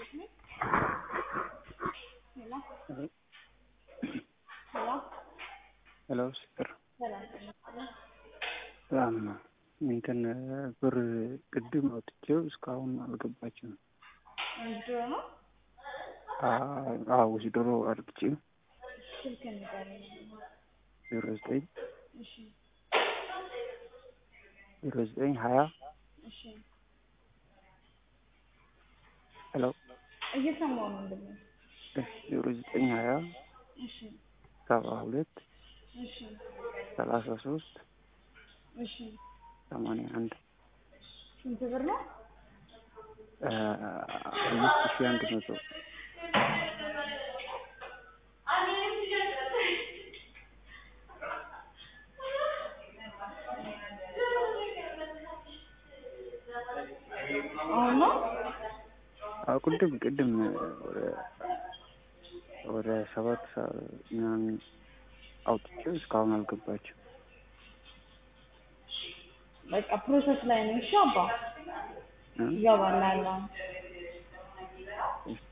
ሄሎ ሄሎ ሄሎ ፍቅር ሰላም ጤና ይስጥልኝ። በጣም እንትን ብር ቅድም አውጥቼው እስካሁን አልገባችም። ወስዶ ነው አዎ ዶሮ አድርግቼ ስልክ ንገረኝ። ዜሮ ዘጠኝ እሺ ዜሮ ዘጠኝ ሀያ እሺ ሄሎ እየሰማሁ ነው ወንድሜ። ዜሮ ዘጠኝ ሀያ እሺ ሰባ ሁለት እሺ ሰላሳ ሶስት እሺ ሰማንያ አንድ ስንት ብር ነው? አምስት ሺህ አንድ መቶ አሁን ነው አዎ ቅድም ቅድም ወደ ወደ ሰባት ሰዓት ምናምን አውጥቼው እስካሁን አልገባችም። በቃ ፕሮሰስ ላይ ነው። እሺ አባ እ? ይገባል አለ። እሺ